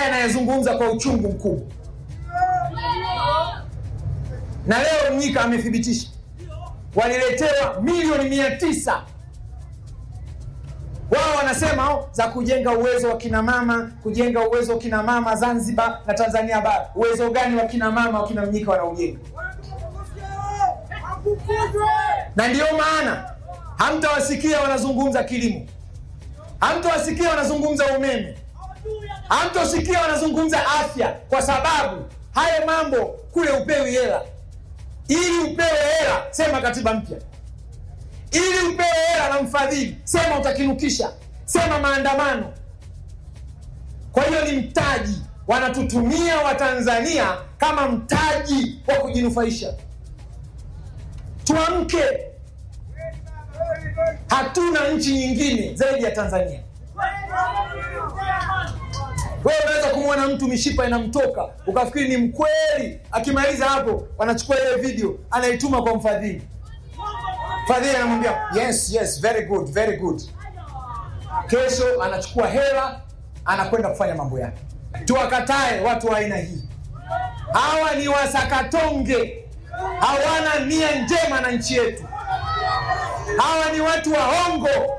anayezungumza kwa uchungu mkubwa, na leo Mnyika amethibitisha waliletewa milioni mia tisa wao wanasema oh, za kujenga uwezo wa kina mama, kujenga uwezo wa kina mama Zanzibar na Tanzania bara. Uwezo gani wa kina mama wa kina Mnyika wanaujenga? Na ndiyo maana hamtawasikia wanazungumza kilimo, hamtawasikia wanazungumza umeme, hamtosikia wanazungumza afya, kwa sababu haya mambo kule upewi hela. Ili upewe hela, sema katiba mpya ili upewe hela na mfadhili, sema utakinukisha, sema maandamano. Kwa hiyo ni mtaji, wanatutumia Watanzania kama mtaji wa kujinufaisha. Tuamke, hatuna nchi nyingine zaidi ya Tanzania. Wewe unaweza kumwona mtu mishipa inamtoka ukafikiri ni mkweli, akimaliza hapo wanachukua ile video anaituma kwa mfadhili Fadhili anamwambia yes yes very good very good. Kesho anachukua hela anakwenda kufanya mambo yake. Tuwakatae watu wa aina hii. Hawa ni wasakatonge, hawana nia njema na nchi yetu. Hawa ni watu waongo,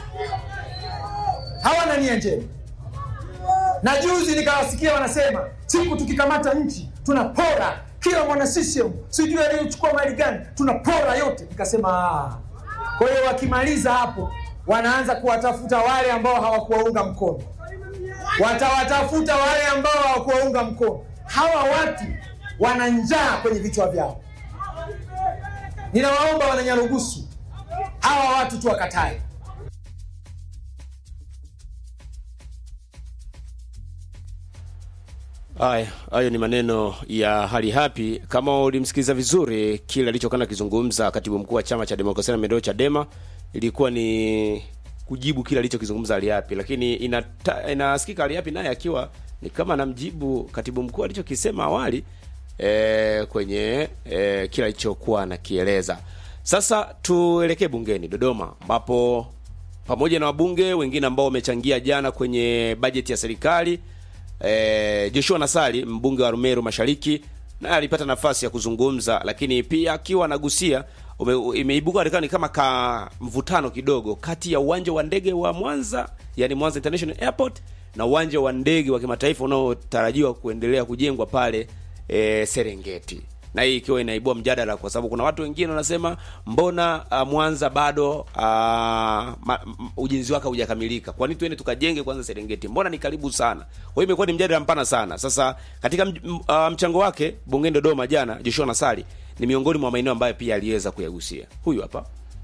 hawana nia njema. Na juzi nikawasikia wanasema siku tukikamata nchi tunapora kila mwana CCM sijui aliyochukua mali gani, tunapora yote. Nikasema ah. Kwa hiyo wakimaliza hapo, wanaanza kuwatafuta wale ambao hawakuwaunga mkono, watawatafuta wale ambao hawakuwaunga mkono. Hawa watu wana njaa kwenye vichwa vyao. Ninawaomba wananyarugusu, hawa watu tuwakatae. Haya, hayo ni maneno ya hali hapi. Kama ulimsikiliza vizuri, kile alichokuwa akizungumza katibu mkuu wa chama cha demokrasia na maendeleo Chadema ilikuwa ni kujibu kile alichokizungumza hali hapi, lakini inata, inasikika hali hapi naye akiwa ni kama anamjibu katibu mkuu alichokisema awali e, kwenye e, kile alichokuwa anakieleza. Sasa tuelekee bungeni Dodoma, ambapo pamoja na wabunge wengine ambao wamechangia jana kwenye bajeti ya serikali E, Joshua Nassali mbunge wa Rumeru Mashariki naye alipata nafasi ya kuzungumza, lakini pia akiwa anagusia imeibuka ni kama ka mvutano kidogo kati ya uwanja wa ndege wa Mwanza, yani Mwanza International Airport na uwanja wa ndege wa kimataifa unaotarajiwa kuendelea kujengwa pale e, Serengeti na hii ikiwa inaibua mjadala kwa sababu kuna watu wengine wanasema mbona uh, Mwanza bado uh, ma, ujenzi wake haujakamilika. Kwa nini tuende tukajenge kwanza Serengeti? Mbona ni karibu sana. Kwa hiyo imekuwa ni mjadala mpana sana. Sasa katika uh, mchango wake bungeni Dodoma jana, Joshua Nassali ni miongoni mwa maeneo ambayo pia aliweza kuyagusia. Huyu hapa.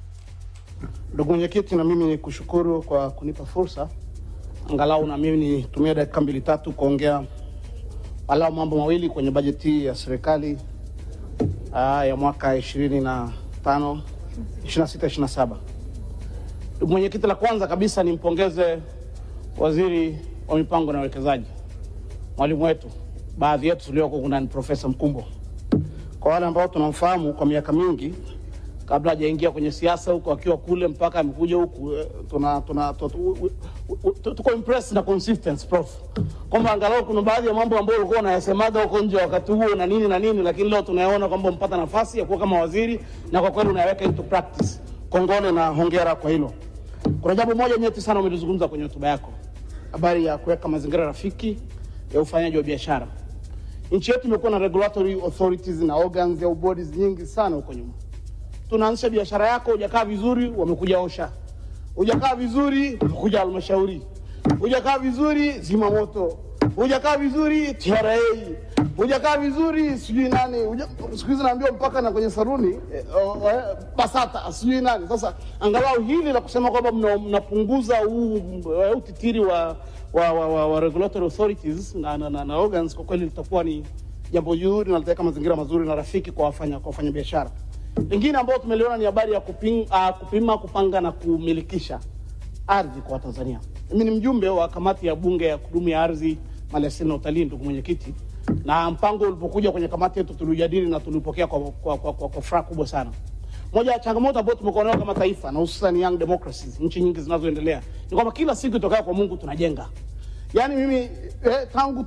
Ndugu mwenyekiti, na mimi ni kushukuru kwa kunipa fursa angalau na mimi nitumie dakika mbili tatu kuongea walau mambo mawili kwenye bajeti ya serikali Aa, ya mwaka 25 26 27. Ndugu mwenyekiti, la kwanza kabisa nimpongeze waziri wa mipango na uwekezaji, mwalimu wetu, baadhi yetu tulioko kuna ni Profesa Mkumbo. Kwa wale ambao tunamfahamu kwa miaka mingi kabla hajaingia kwenye siasa huko, akiwa kule mpaka amekuja huku, tuna tuna tuko impressed na consistency prof, kwamba angalau kuna baadhi ya mambo ambayo ulikuwa unayasemaga huko nje wakati huo na nini na nini, lakini leo tunayaona kwamba mpata nafasi ya kuwa kama waziri na kwa kweli unayaweka into practice. Kongole na hongera kwa hilo. Kuna jambo moja nyeti sana umelizungumza kwenye hotuba yako, habari ya kuweka mazingira rafiki ya ufanyaji wa biashara. Nchi yetu imekuwa na regulatory authorities na organs au bodies nyingi sana huko nyuma tunaanzisha biashara yako, hujakaa vizuri, wamekuja osha, hujakaa vizuri, wamekuja halmashauri, hujakaa vizuri, zimamoto, hujakaa vizuri, TRA, hujakaa vizuri, sijui nani, siku hizi naambiwa mpaka na kwenye saruni eh, eh, BASATA sijui nani. Sasa angalau hili la kusema kwamba mnapunguza huu utitiri wa, wa, wa, wa, wa regulatory authorities na, na, na, na organs, kwa kweli litakuwa ni jambo zuri na litaweka mazingira mazuri na rafiki kwa wafanya kwa wafanya biashara lingine ambayo tumeliona ni habari ya kuping, uh, kupima kupanga na kumilikisha ardhi kwa Watanzania. Mimi ni mjumbe wa kamati ya bunge ya kudumu ya ardhi, maliasili na utalii, ndugu mwenyekiti, na mpango ulipokuja kwenye kamati yetu tulijadili na tulipokea kwa, kwa, kwa, kwa, kwa furaha kubwa sana. Moja ya changamoto ambayo tumekuwa nayo kama taifa na hususan young democracies, nchi nyingi zinazoendelea, ni kwamba kila siku itokayo kwa Mungu tunajenga. Yaani mimi eh, tangu